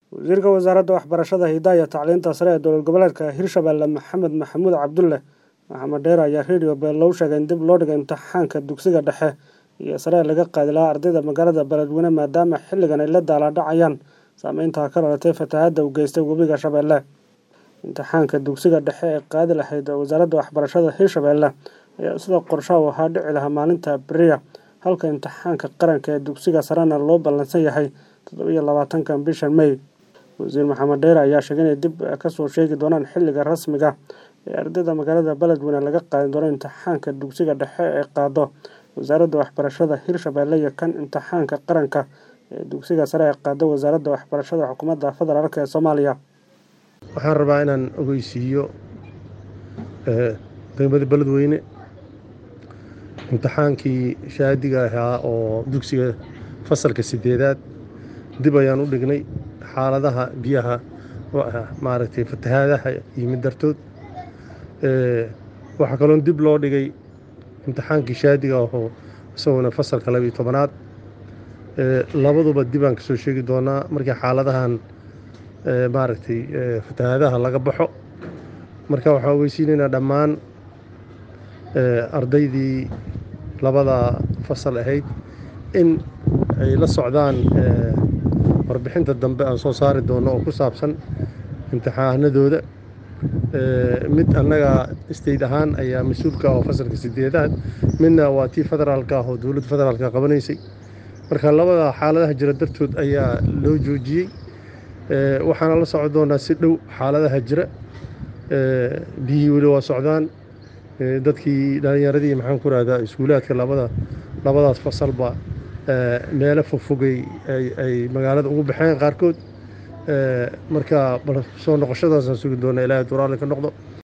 wasiirka wasaaradda waxbarashada hidaha iyo tacliinta sare ee dowlad goboleedka hirshabelle maxamed maxamuud cabdulle maxamed dheer ayaa radio beelow sheegay in dib loo dhigay imtixaanka dugsiga dhexe iyo sare laga qaadi lahaa ardayda magaalada beledweyne maadaama xilligan ay la daalaadhacayaan saameynta ka dhalatay fatahaadda uu geystay webiga shabeelle imtixaanka dugsiga dhexe ee qaadi lahayd wasaaradda waxbarashada hirshabelle ayaa sidoo qorshaha ahaa dhici lahaa maalinta beriya halka imtixaanka qaranka ee dugsiga sarena loo ballansan yahay toddobiyo labaatanka bishan may wasiir maxamed dheere ayaa sheegay inay dib kasoo sheegi doonaan xilliga rasmiga ee ardayda magaalada beledweyne laga qaadi doono imtixaanka dugsiga dhexe ee qaado wasaaradda waxbarashada hirshabelle iyo kan imtixaanka qaranka ee dugsiga sare ee qaado wasaaradda waxbarashada xukuumadda federaalk ee soomaaliya waxaan rabaa inaan ogeysiiyo degmada beledweyne imtixaankii shaadiga ahaa oo dugsiga fasalka sideedaad dib ayaan u dhignay xaaladaha biyaha maaragtay fatahaadaha yimid dartood waxaa kaloon dib loo dhigay imtixaankii shaadiga ahoo isaguna fasalka labiyo tobanaad labaduba dibaan kasoo sheegi doonaa markii xaaladahan maaragtay fatahaadaha laga baxo marka waxaan ogeysiinaynaa dhammaan ardaydii labada fasal ahayd in ay la socdaan warbixinta dambe aan soo saari doono oo ku saabsan imtixaanadooda mid annaga state ahaan ayaa mas-uulka ah oo fasalka sideedaad midna waa tii federaalka ah oo dowladda federaalka qabanaysay marka labada xaaladaha jira dartood ayaa loo joojiyey waxaana la socon doonaa si dhow xaaladaha jira biyihii weli waa socdaan dadkii dhalinyaradii maxaan ku rahdaa iskuulaadka labada labadaas fasalba meelo fogfogay ay magaalada ugu baxeen qaarkood marka soo noqoshadaasaan sugi doona ilaahay duraale ka noqdo